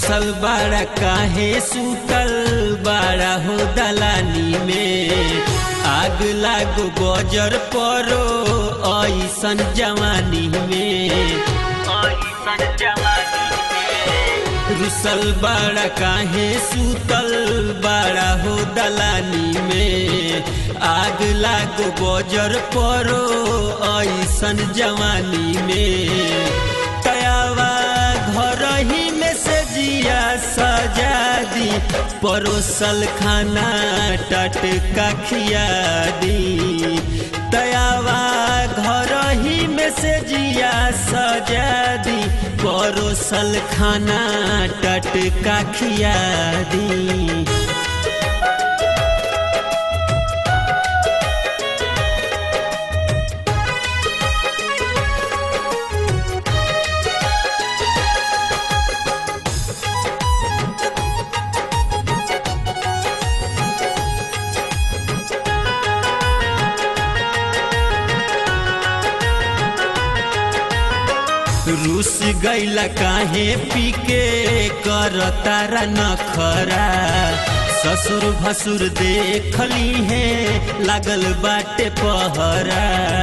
रुसल बाड़ा काहे सुतल बाड़ा हो दलानी में आग लागो गजर परो ऐसन जवानी में ऐसन जवानी में रुसल बाड़ा काहे सुतल बाड़ा हो दलानी में आग लागो गजर परो ऐसन जवानी में तयावा घर ही में से जिया सजा दी परोसल खाना टटका खिया दी तयावा घर ही में से जिया सजा दी परोसल खाना टटका खिया दी रूस गैला काहे पीके कर तारा नखरा ससुर भसुर देखली है लागल बाटे पहरा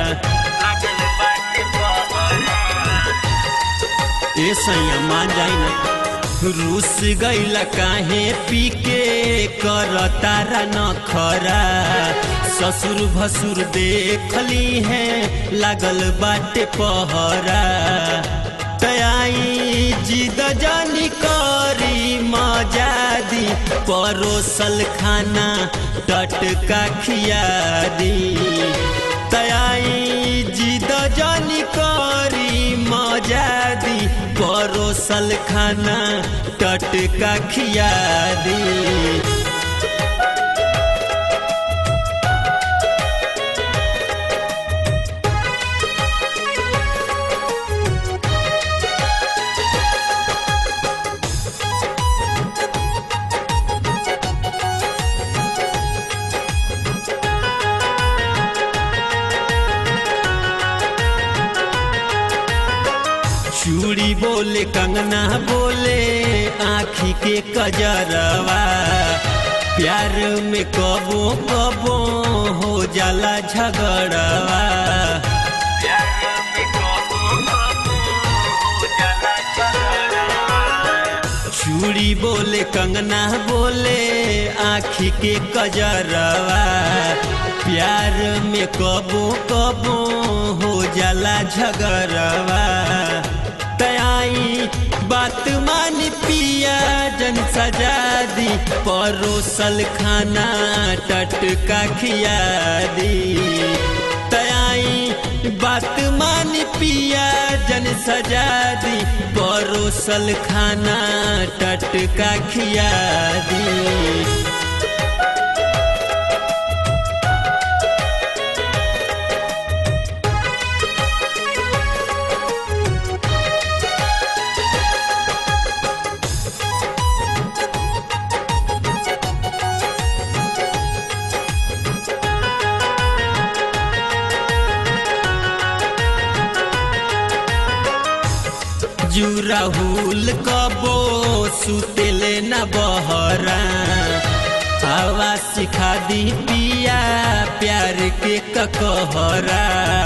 ए सैया मान जाई ना रूस गैला काहे पीके कर तारा नखरा ससुर भसुर देखली है लागल बाटे पहरा तयाई जिद जानी करी मजादी परोसल खाना टटका खिया दी तयाई जिद जानी करी मजादी परोसल खाना टटका खिया दी चूड़ी बोले कंगना बोले आखी के कजरवा प्यार में कबो कबो हो जाला झगड़वा चूड़ी बोले कंगना बोले आखी के कजरवा प्यार में कबो कबो हो जाला झगड़वा तयाई बात मान पिया जन सजा दी परोसल खाना टटका खिया दी तयाई बात मान पिया जन सजा दी परोसल खाना टटका खिया दी जुराहुल कबो सुतेले न बहरा हवा सिखा दी पिया प्यार के ककहरा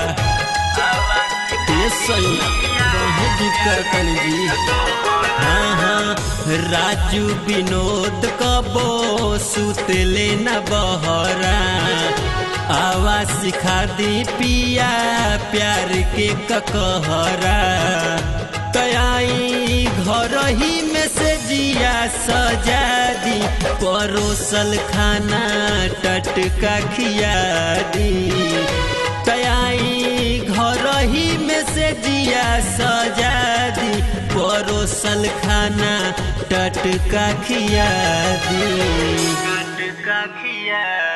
ये सही बहुत दिक्कत जी हाँ हाँ राजू विनोद कबो सुतेले न बहरा आवा सिखा दी पिया प्यार के ककहरा तयाई घर ही में से जिया सजा दी परोसल खाना टटका खिया दी तयाई घर ही में से जिया सजा दी परोसल खाना टटका खिया दी टटका खिया